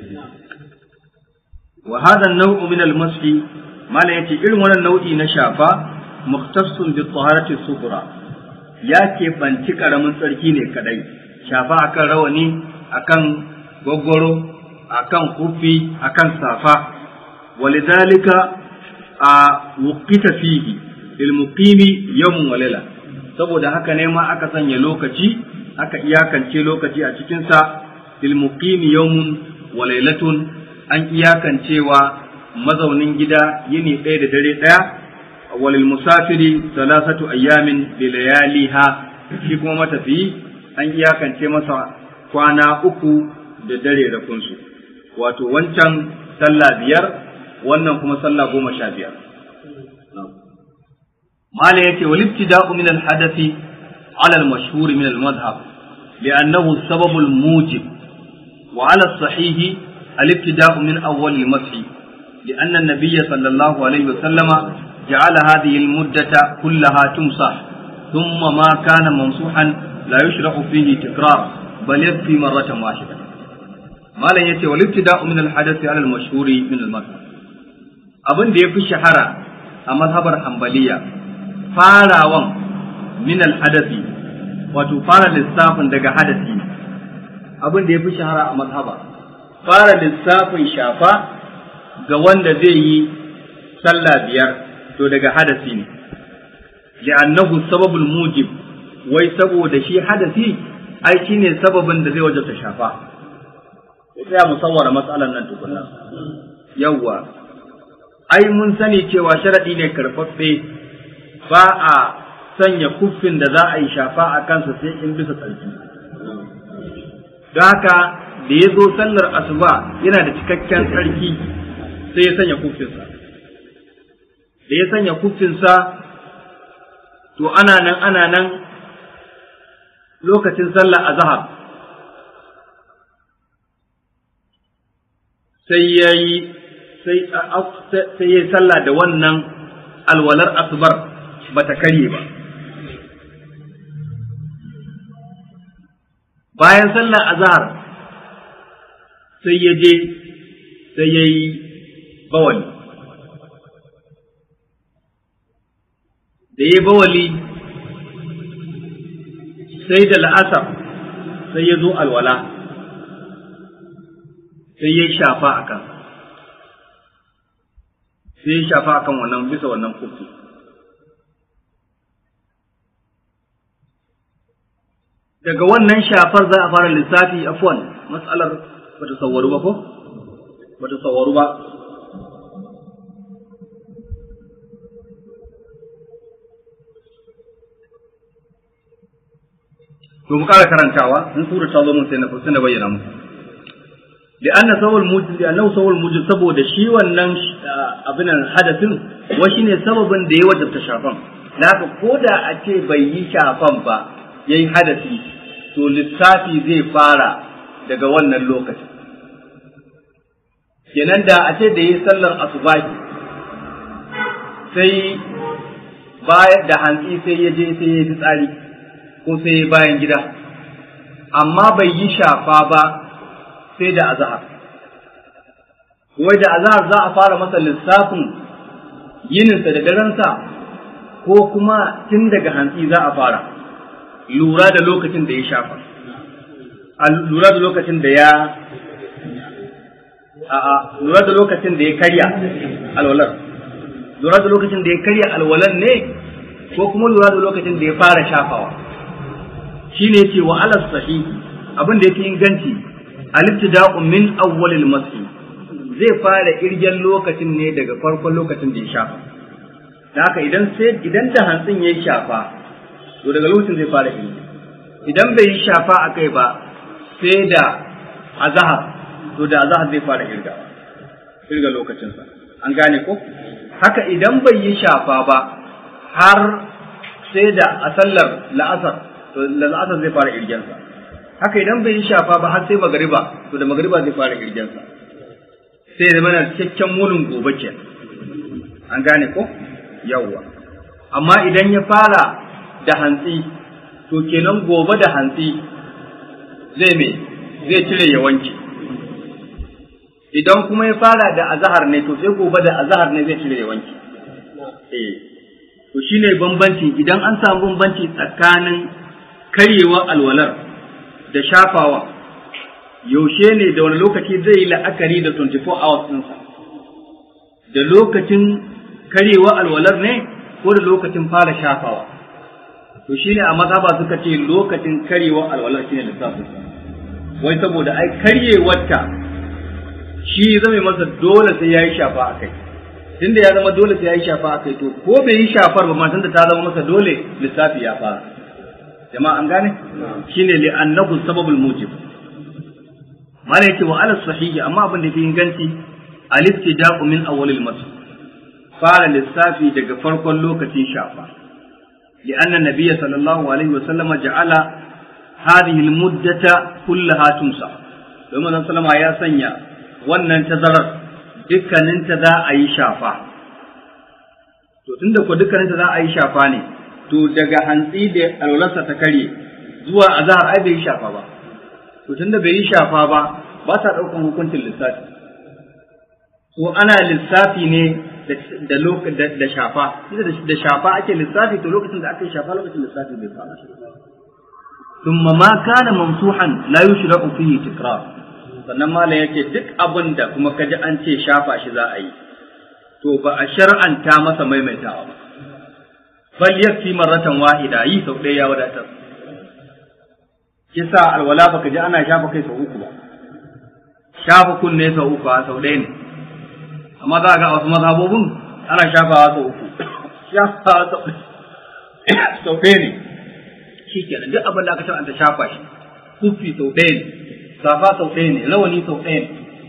wa hada nau'u min al-mashi mala yace irin wannan nau'i na shafa mukhtassun bi taharati sughra ya ke banci karamin tsarki ne kadai shafa akan rawani akan gwaggwaro akan kufi akan safa walidhalika a wuqita fihi lil muqimi yawmun wa layla saboda haka ne ma aka sanya lokaci aka iyakance lokaci a cikin sa lil muqimi yawmun wa laylatun an iyakancewa mazaunin gida yini ɗaya da dare ɗaya walil musafiri salasatu ayyamin bi layaliha shi kuma matafiyi an iyakance masa kwana uku da dare da kunsu wato wancan sallah biyar wannan kuma sallah goma sha biyar mala yace wal ibtida'u min al hadathi ala al mashhur min al madhhab li'annahu sabab al mujib wa ala al sahih al ibtida'u min awwal al masih لأن النبي صلى الله عليه وسلم جعل هذه المدة كلها تمسح ثم ما كان ممسوحا لا يشرع فيه تكرار بل يكفي مرة واحدة ما لا يتي والابتداء من الحدث على المشهور من المذهب abin da ya fi shahara a mazhabar hambaliya farawan min alhadasi wato fara lissafin daga hadasi abin da ya fi shahara a mazhaba fara lissafin shafa ga wanda zai yi sallah biyar to daga hadasi ne li'annahu sababul mujib wai saboda shi hadasi ai shine sababin da zai wajabta shafa sai mu sawara matsalan nan tukunna yawwa ai mun sani cewa sharadi ne karfaffe ba a sanya kuffin da za a yi shafa a kansa sai in bisa tsarki don haka da ya zo sallar asuba yana da cikakken tsarki sai ya sanya kuffinsa da ya sanya kuffinsa to ana nan ana nan lokacin sallar azhar sai ya yi sai ya sallah da wannan alwalar asubar ba ta karye ba bayan sallar azhar sai ya je sai ya yi bawali da ya bawali sai da la'asar sai ya zo alwala sai ya shafa a kan sai ya shafa a kan wannan bisa wannan kufi daga wannan shafar za a fara lissafi afwan matsalar bata sauwaru ba ko bata sauwaru ba to mu ƙara karantawa in sura ta zo mun sai na sai na bayyana muku li'anna sawal mujib li'annahu sawal mujib saboda shi wannan abin hadasin wa shine sababin da ya wajabta shafan da haka koda a ce bai yi shafan ba yayi hadasi to lissafi zai fara daga wannan lokacin kenan da a ce da yi sallar asubahi sai baya da hantsi sai ya je sai ya tsari ko sai ya bayan gida amma bai yi shafa ba sai da azahar wai da azahar za a fara masa lissafin yininsa da darensa ko kuma tun daga hantsi za a fara lura da lokacin da ya shafa lura da lokacin da ya a'a lura da lokacin da ya karya alwalar lura da lokacin da ya karya alwalar ne ko kuma lura da lokacin da ya fara shafawa shine ce wa alas sahih abin da yake inganci al-ibtida'u min awwalil masih zai fara irgen lokacin ne daga farkon lokacin da ya shafa da haka idan sai idan da hantsin ya shafa to daga lokacin zai fara irge idan bai yi shafa a kai ba sai da azahar to da azahar zai fara irga irga lokacinsa an gane ko haka idan bai yi shafa ba har sai da a sallar la'asar to la'asar zai fara irgensa haka idan bai yi shafa ba har sai magariba to da magariba zai fara irgensa sai da mana cikakken munin gobe ke an gane ko yawwa amma idan ya fara da hantsi to kenan gobe da hantsi zai me zai cire ya wanke idan kuma ya fara da azahar ne to sai gobe da azahar ne zai cire ya wanke eh to shine bambanci idan an samu bambanci tsakanin karyewa alwalar da shafawa yaushe ne da wani lokaci zai yi la'akari da 24 hours ɗinsa da lokacin karyewa alwalar ne ko da lokacin fara shafawa to shine a mazhaba suka ce lokacin karyewa alwalar shine lissafin wai saboda ai karyewarta shi zame masa dole sai yayi shafa a kai tunda ya zama dole sai ya yi shafa a kai to ko bai yi shafar ba ma tunda ta zama masa dole lissafi ya fara jama'a an gane shine li annahu sababul mujib mala yake wa ala sahihi amma abin da fi inganci al-ibtida'u min awwalil masl fara lissafi daga farkon lokacin shafa li anna nabiyya sallallahu alaihi wa sallama ja'ala hadhihi al-muddata kullaha tumsa domin nan sallama ya sanya wannan tazarar dukkaninta za a yi shafa to tunda ko dukkaninta za a yi shafa ne to daga hantsi da alwalarsa ta karye zuwa azhar ai bai yi shafa ba to tunda bai yi shafa ba ba ta ɗaukan hukuncin lissafi to ana lissafi ne da lokacin da shafa da shafa ake lissafi to lokacin da aka yi shafa lokacin lissafi bai fara ثم ما كان ممسوحا لا يشرع فيه تكرار sannan malam yake duk abin da kuma kaji an ce shafa shi za a yi to ba a shar'anta masa maimaitawa ba bal yakfi marratan wahida yi sau ɗaya ya wadatar kisa alwala baka ji ana shafa kai sau uku ba shafa kunne sau uku a sau ɗaya ne amma za ga wasu mazhabobin ana shafawa sau uku shafawa sau ɗaya ne shi kenan duk abin da aka shar'anta shafa shi kufi sau ɗaya ne safa sau ɗaya ne rawani sau ɗaya ne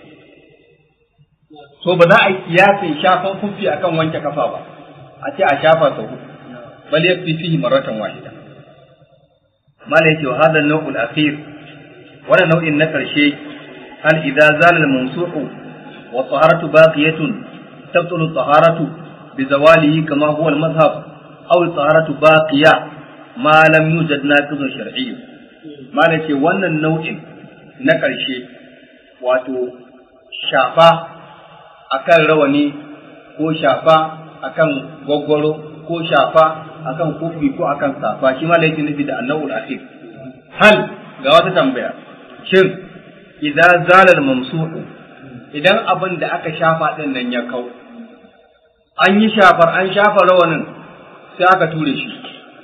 so ba za a yi kiyasin shafan kufi akan wanke kafa ba a ce a shafa sau uku bal yakfi fihi marratan wahida mala yake wa hadha an-naw' al-akhir wannan nau'in na karshe hal idza zala al-mamsuhu wa taharatu baqiyatun tabtulu taharatu bi zawalihi kama huwa al-madhhab aw taharatu baqiya ma lam yujad naqidun shar'i mala ce wannan nau'in na karshe wato shafa akan rawani ko shafa akan gwaggwaro ko shafa akan kufi ko akan safa shi ma laifin nufi da annawul akhir hal ga wata tambaya shin idan zalal mamsuhu idan abin da aka shafa din nan ya kau an yi shafar an shafa rawanin sai aka ture shi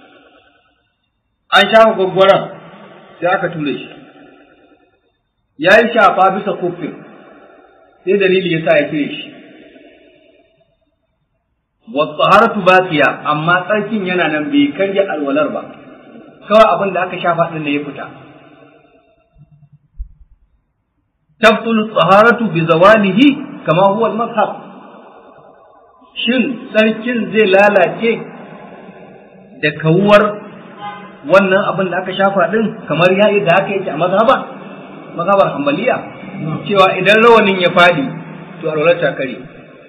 an shafa gwaggwaron sai aka ture shi ya yi shafa bisa kufin sai dalili ya sa ya cire shi wasaharatu baqiya amma tsarkin yana nan bai karya alwalar ba kawai abin da aka shafa din ne ya fita tabtulu taharatu bi zawalihi kama huwa al-mazhab shin tsarkin zai lalace da kawuwar wannan abin da aka shafa din kamar yayi da aka yake a mazhaba mazhabar hanbaliya cewa idan rawanin ya fadi to alwalar ta kare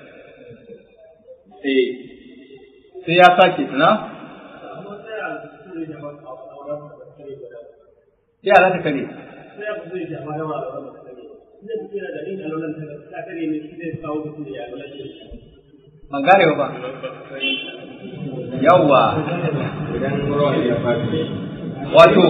eh sai ya sake tuna sai ala ta kare ban gane ba yawwa wato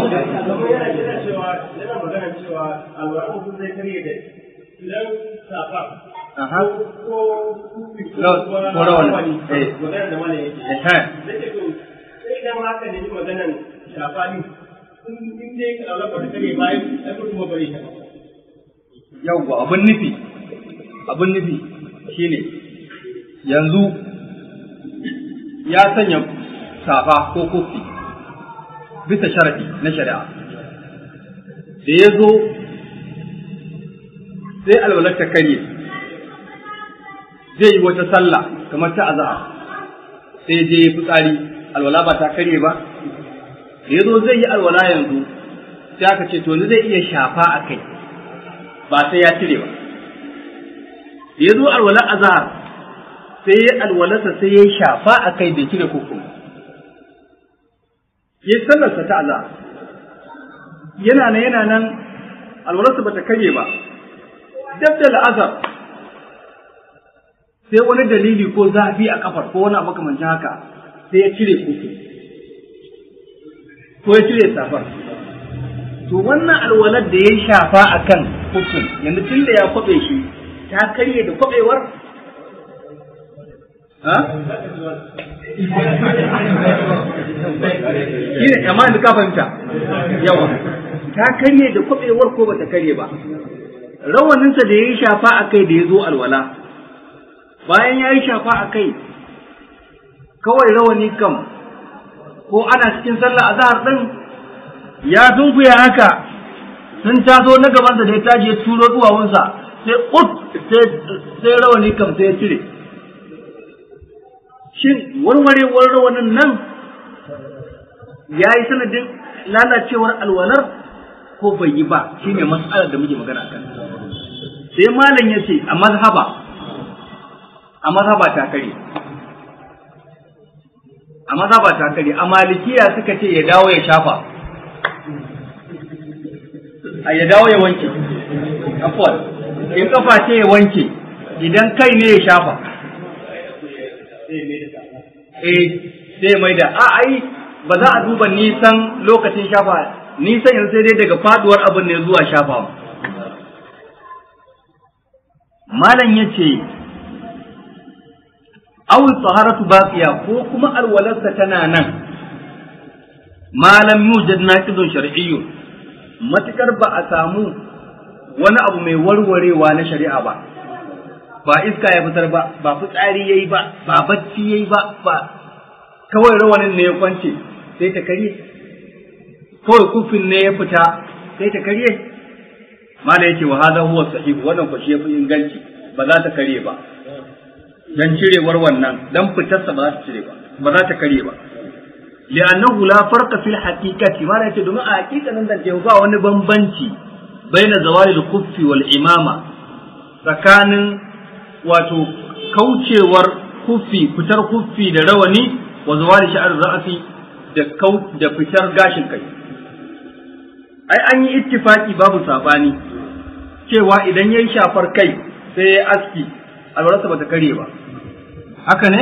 Aha. ko rawan eh magana da mana yake eh nake to sai idan haka ne ji maganan shafani in dai ka Allah ba kare bai ai ko kuma bari ta yawwa abun nufi abun nufi shine yanzu ya sanya safa ko kofi bisa sharadi na shari'a da ya zo sai alwalar ta karye zai yi wata sallah kamar ta azhar sai je ya fitsari alwala ba ta karye ba da ya zo zai yi alwala yanzu sai aka ce to ni zai iya shafa a kai ba sai ya cire ba da ya zo alwala azhar sai ya alwalarsa sai ya shafa a kai bai cire koko ya sallarsa ta azhar yana nan yana nan alwalarsa bata karye ba dab da la'azar sai wani dalili ko zafi a kafar ko wani abu makamancin haka sai ya cire kuku ko ya cire safar to wannan alwalar da ya shafa a kan hukun yanzu tun da ya kwaɓe shi ta karye da kwaɓewar ha? shi ne amma yanzu ka fahimta yawa ta karye da kwaɓewar ko bata karye ba rawaninsa da ya yi shafa a kai da ya zo alwala bayan ya yi shafa a kai kawai rawani kam ko ana cikin sallah a zahar ɗin ya sunkuya haka sun taso na gabansa da ya tashi ya turo duwawunsa sai ut sai rawani kam sai ya cire shin warwarewar rawanin nan ya yi sanadin lalacewar alwalar ko bai yi ba shi ne matsalar da muke magana kan sai malam ya ce a mazhaba a mazhaba ta kare a mazhaba ta kare a malikiya suka ce ya dawo ya shafa a ya dawo ya wanke afwan in kafa ce ya wanke idan kai ne ya shafa eh sai mai da a ai ba za a duba nisan lokacin shafa nisan yanzu sai dai daga faduwar abin ne zuwa shafa malam ya ce awul taharatu baqiya ko kuma alwalarsa tana nan malam yujad naqidun shar'iyyun matukar ba a samu wani abu mai warwarewa na shari'a ba ba iska ya fitar ba ba fitsari yayi ba ba bacci yayi ba ba kawai rawanin ne ya kwance sai ta karye kawai kufin ne ya fita sai ta karye mala yake wa hadha huwa sahih wannan ko shi yafi inganci ba za ta karye ba dan cirewar wannan dan fitarsa ba za ta cire ba ba za ta karye ba li'annahu la farqa fil haqiqati mala yake domin a haƙiƙanin da ke ba wani bambanci baina zawali al-kuffi wal imama tsakanin wato kaucewar kuffi fitar kuffi da rawani wa zawali sha'ar ra'asi da kau da fitar gashin kai ai an yi ittifaki babu sabani cewa idan yayi shafar kai sai ya aski alwarsa bata kare ba haka ne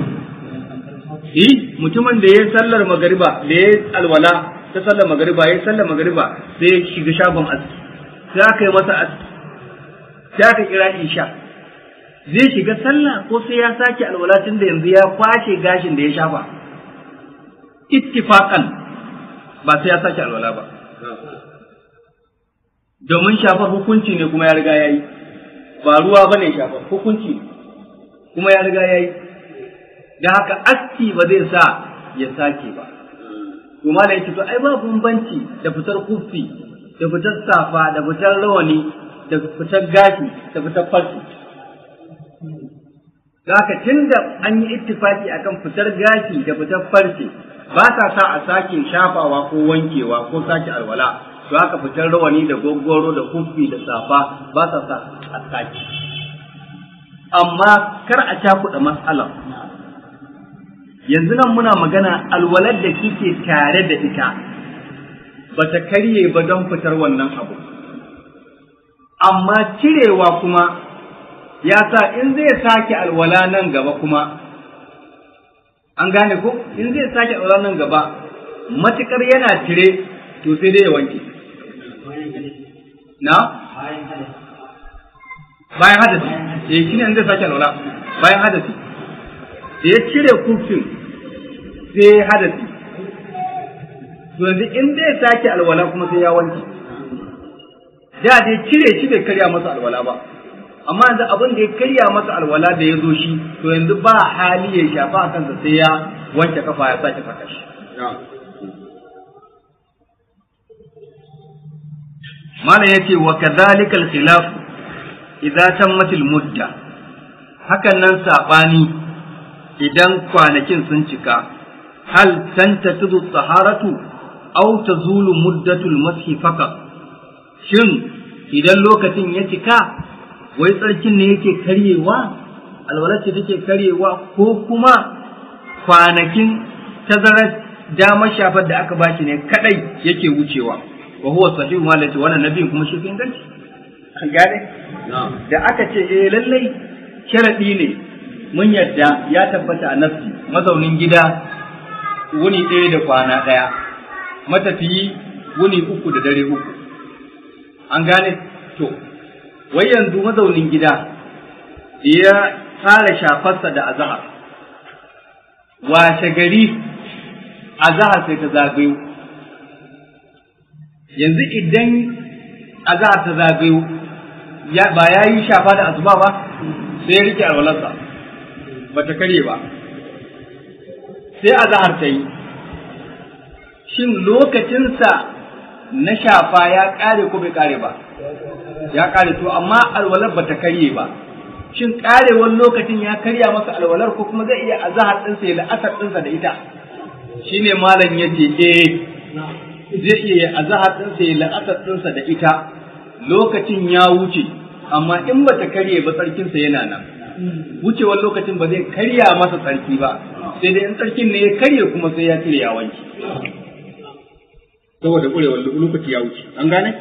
eh mutumin da ya sallar magariba da ya alwala ta sallar magariba ya sallar magariba sai ya shiga shagon aski sai aka yi masa aski sai aka kira isha zai shiga sallah ko sai ya sake alwala tun da yanzu ya kwashe gashin da ya shafa ittifaqan ba sai ya sake alwala ba domin shafar hukunci ne kuma ya riga ya yi ba ruwa ba ne shafar hukunci kuma ya riga ya yi da haka aski ba zai sa ya sake ba to ma yake to ai ba bambanci da fitar kufi da fitar safa da fitar rawani da fitar gashi da fitar farki da haka tunda an yi ittifaki akan fitar gashi da fitar farce ba ta sa a sake shafawa ko wankewa ko sake alwala to haka fitar rawani da gwaggwaro da kufi da safa ba ta sa a sake amma kar a cakuɗa matsalar yanzu nan muna magana alwalar da kike tare da ita ba ta karye ba don fitar wannan abu amma cirewa kuma ya sa in zai sake alwala nan gaba kuma an gane ko in zai sake alwala nan gaba matukar yana cire to sai dai ya wanke na bayan hadasi eh shine in zai sake alwala bayan hadasi da ya cire kufin sai hadasi to yanzu in zai sake alwala kuma sai ya wanke da dai cire shi bai karya masa alwala ba amma yanzu abin da ya karya masa alwala da ya zo shi to yanzu ba hali ya shafa a kansa sai ya wanke kafa ya sake saka shi mana yace wa kadhalika al-khilaf idza tammat al-mudda hakan nan sabani idan kwanakin sun cika hal tantatudu taharatu aw tazulu muddatul mashi faqat shin idan lokacin ya cika wai tsarkin ne yake karyewa alwalar ce take karyewa ko kuma kwanakin tazarar damar shafar da aka bashi ne kadai yake wucewa wa huwa sahihu ma lati wannan nabiyin kuma shi kin ganci an gane da aka ce eh lallai sharadi ne mun yadda ya tabbata a nafsi mazaunin gida wuni ɗaya da kwana ɗaya matafiyi wuni uku da dare uku an gane to wai yanzu mazaunin gida ya fara shafarsa da azahar washe gari azahar sai ta zagayo yanzu idan azahar ta zagayo ba ya yi shafa da asuba ba sai ya rike alwalarsa ba ta karye ba sai a zahar ta yi shin lokacinsa na shafa ya ƙare ko bai ƙare ba ya ƙare to amma alwalar ba ta karye ba shin ƙarewar lokacin ya karya masa alwalar ko kuma zai iya azahar ɗinsa ya la'asar ɗinsa da ita shine malam ya ce eh zai iya azahar ɗinsa ya la'asar ɗinsa da ita lokacin ya wuce amma in ba ta karye ba tsarkinsa yana nan wucewar lokacin ba zai karya masa tsarki ba sai dai in tsarkin ne ya karye kuma sai ya cire ya wanke saboda kurewar lokaci ya wuce an gane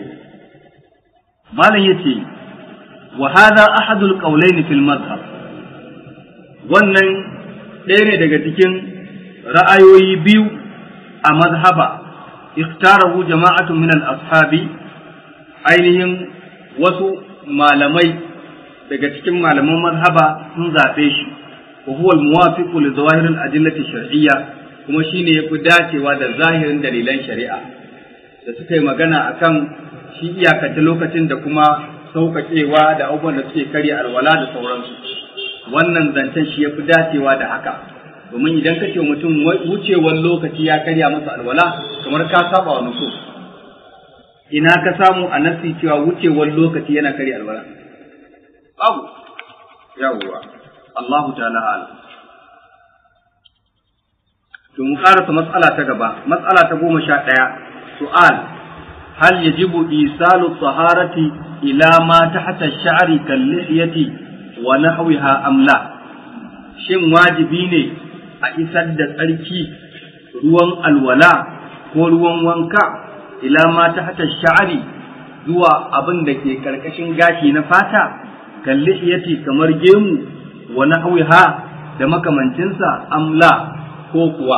malam yace wa hadha ahadul qawlayn fil madhhab wannan ɗaya ne daga cikin ra'ayoyi biyu a mazhaba ikhtarahu jama'atun min al-ashabi ainihin wasu malamai daga cikin malaman mazhaba sun zaɓe shi wa huwa al-muwafiqu li zawahir al-adillati shar'iyya kuma shine yafi dacewa da zahirin dalilan shari'a da suka yi magana akan shi iyakace lokacin da kuma sauƙaƙewa da abubuwan da suke karya alwala da sauransu wannan zancen shi yafi dacewa da haka domin idan ka ce mutum wucewar lokaci ya karya masa alwala kamar ka saba wa nusus ina ka samu a nasi cewa wucewar lokaci yana karya alwala babu yawwa Allahu ta'ala ala to mu karasa matsala ta gaba matsala ta goma sha ɗaya su'al hal yajibu isalu taharati ila ma tahta ash-sha'ri kal lihyati wa nahwiha am la shin wajibi ne a isar da tsarki ruwan alwala ko ruwan wanka ila ma tahta ash-sha'ri zuwa abin da ke karkashin gashi na fata kal lihyati kamar gemu wa nahwiha da makamancinsa amla ko kuwa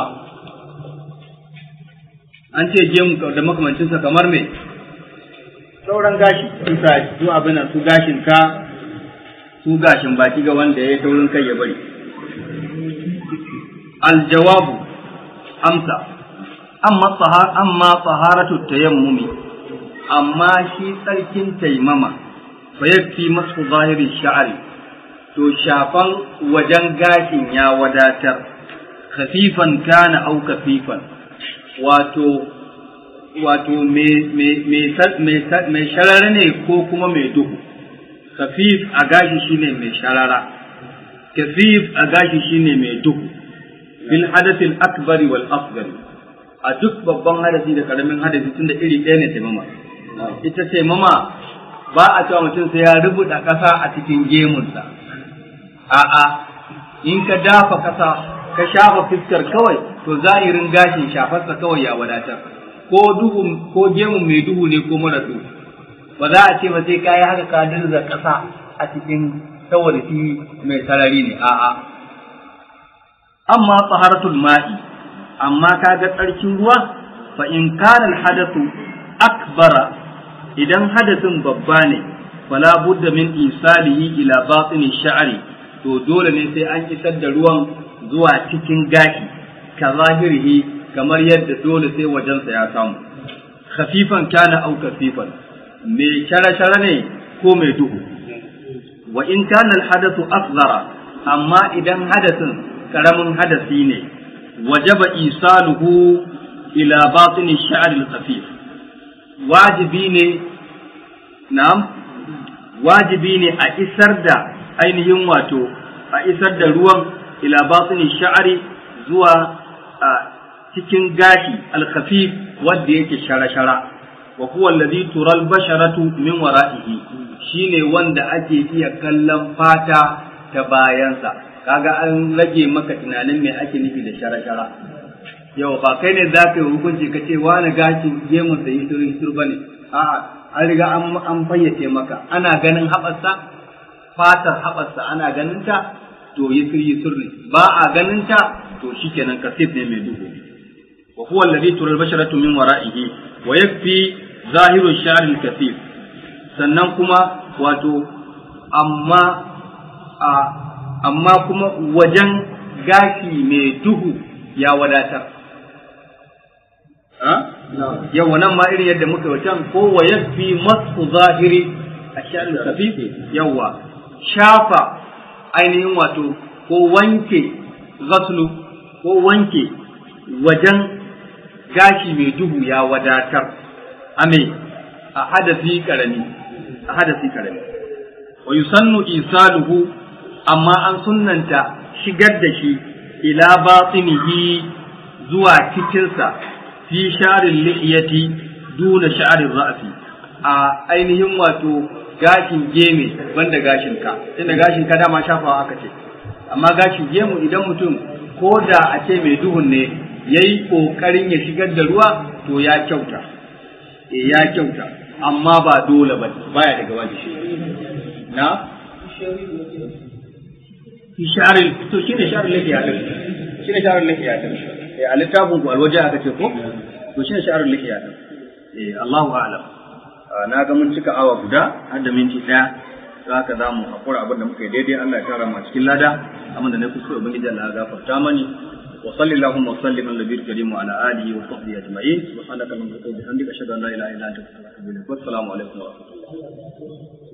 an ce gemu da makamancinsa kamar me sauran gashi isa su abin su gashin ka su gashin baki ga wanda ya taurin kai ya bari aljawabu amsa amma tsahar amma taharatu tayammumi amma shi tsarkin taimama fa yakfi masu zahiri sha'ari to shafan wajen gashin ya wadatar khafifan kana au kafifan wato wato mai sharara ne ko kuma mai duhu khafif a gashi shine mai sharara kafif a gashi shine mai duhu bil hadathil akbari wal asghar a duk babban hadasi da karamin hadasi tunda iri ɗaya ne taimama ita taimama ba a cewa mutum sai ya rubuta ƙasa a cikin gemunsa a'a in ka dafa kasa ka shafa fiskar kawai to zahirin gashin shafarsa kawai ya wadatar ko duhu ko gemu mai duhu ne ko mara duhu ba za a ce ba sai kayi haka ka dirza kasa a cikin saboda shi mai sarari ne a'a amma taharatul ma'i amma kaga tsarkin ruwa fa in kana al-hadathu akbara idan hadasin babba ne fala budda min isalihi ila batini sha'ri to dole ne sai an isar da ruwan zuwa cikin gashi ka zahirihi kamar yadda dole sai wajensa ya samu khafifan kana au kafifan mai shara-shara ne ko mai duhu wa in kana alhadathu asghara amma idan hadasin karamin hadasi ne wajaba isaluhu ila batini sha'r al-khafif wajibi ne na'am wajibi ne a isar da ainihin wato a isar da ruwan ila batini sha'ari zuwa a cikin gashi alkhafif wanda yake shara-shara wa huwa alladhi tural basharatu min wara'ihi shine wanda ake iya kallon fata ta bayansa kaga an rage maka tunanin me ake nufi da shara-shara yau ba kai ne za ka yi hukunci ka ce wani gashin gemun da yisur yisur bane a'a an riga an fayyace maka ana ganin haɓarsa fatar haɓarsa ana ganin ta to yisir yisir ne ba a ganin ta to shikenan kasif ne mai duhu wa huwa alladhi tural basharatu min wara'ihi wa yakfi zahiru sha'r al-kasif sannan kuma wato amma a amma kuma wajen gashi mai duhu ya wadatar yawa nan ma irin yadda muka wacan ko wa yakfi masu zahiri a sha'r al-kasif yawa shafa ainihin wato ko wanke ghaslu ko wanke wajen gashi mai duhu ya wadatar ame a hadasi karami a hadasi karami wa yusannu isaluhu amma an sunnanta shigar da shi ila batinihi zuwa cikinsa fi sharin lihiyati duna sha'arin ra'asi a ainihin wato gashin geme banda gashin ka tunda gashin ka dama shafawa aka ce amma gashin gemu idan mutum ko da a ce mai duhun ne yayi kokarin ya shigar da ruwa to ya kyauta e ya kyauta amma ba dole ba baya daga wajibi na sharin to shine sharin lafiya din shine sharin lafiya din eh a littafin ku alwaje aka ce ko to shine sharin lafiya din eh Allahu a'lam na ga mun cika awa guda har da minti daya za ka za mu haƙura abin da muka yi daidai Allah ya tara mu a cikin lada amma da na kuskure ubangiji Allah ya gafarta mani wa sallallahu wa sallim ala nabiyil karim wa ala alihi wa sahbihi ajma'in subhanaka allahumma wa bihamdika ashhadu an la ilaha illa anta astaghfiruka wa atubu ilaik assalamu alaikum wa rahmatullahi